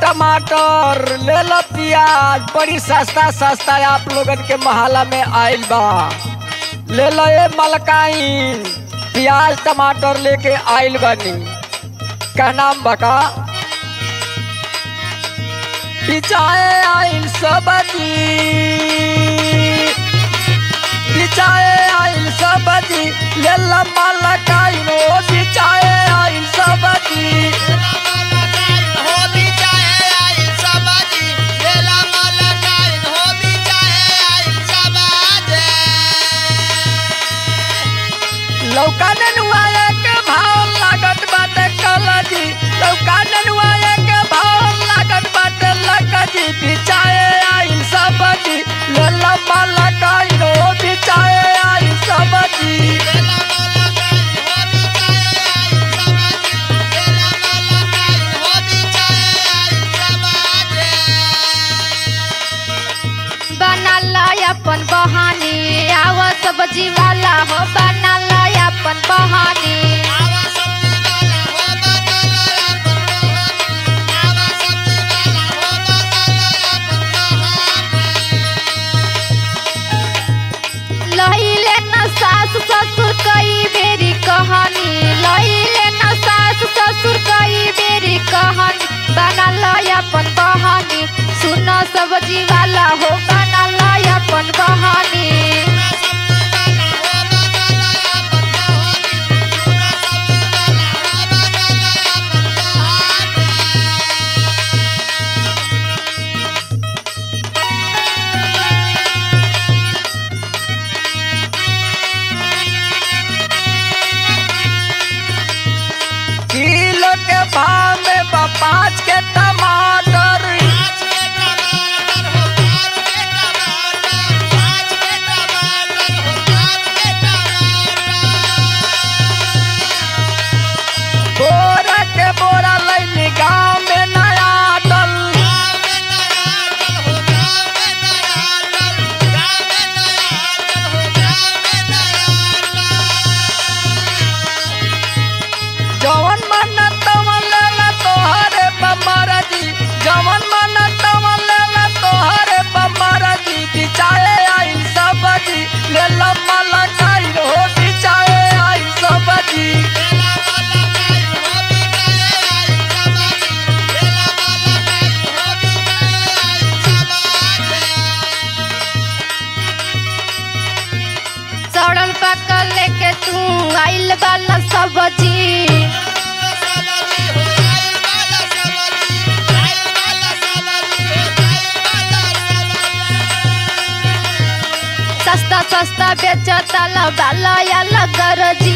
टमाटर ले लो प्याज बड़ी सस्ता सस्ता आप लोगन के मोहल्ला में आइल बा ले लो ये मलकाइन प्याज टमाटर लेके आइल बनी का नाम बका बिचाए आइल सब्जी बिचाए आइल सब्जी ले लो मलकाइन ओ बिचाए आइल सब्जी लौका ननुआ के भाव लागत बाटे कलजी लौका ननुआ के भाव लागत बाटे लकजी बिचाए आई सबजी ले लम्बा लगाई रो बिचाए आई सबजी बनाला अपन बहानी आव सब्जी वाला हो बनाला अपन बहानी लहिले न सास ससुर कई बेरी कहानी लहिले न सास ससुर कई बेरी कहानी बनाला अपन बहानी सुन सब्जी वाला हो बनाला अपन बहानी किलो के भाव में बा पाँच के टमाटर बोरा के बोरा लैली गाँव में नया डल जवन मन तवन लेला तोहरे बमरा जी जवन मन तवन लेला तोहरे बमरा जी बिचाए आई सबजी ले लम्मा लगाई हो बिचाए आई सबजी सड़ल पकल लेके तू आइल वाला सब्जी सस्ता सस्ता बेचता वाला या लगरजी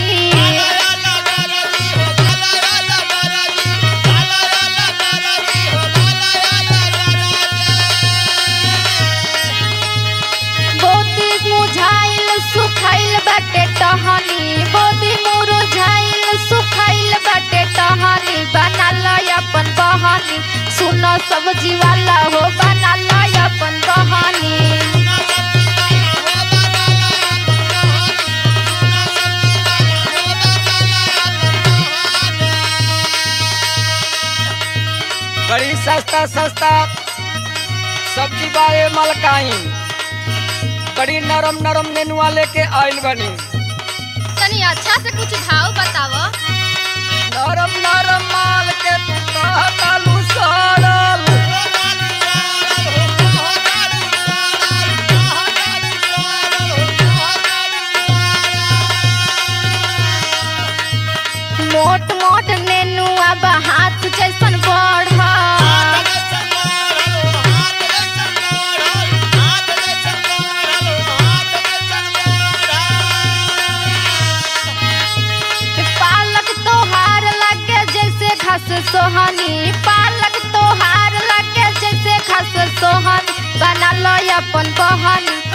बोती मुझाइल सुखाइल बाटे टहनी बोती मुरझाइल सुखाइल बाटे टहनी बनाला अपन बहानी सुनो सब्जी वाला हो बनाला अपन बहानी बड़ी सस्ता सस्ता सब्जी बाए मलकाई बड़ी नरम नरम नेनुआ लेके आइल बनी तनी अच्छा से कुछ भाव बतावो नरम नरम माल के तू कहतालू सड़ल मोट मोट नेनुआ बा हाथ जैसन बढ़ पालक तोहार लगे जैसे घास सोहनी पालक तोहार लगे जैसे घास सोहनी बना लो अपन बहनी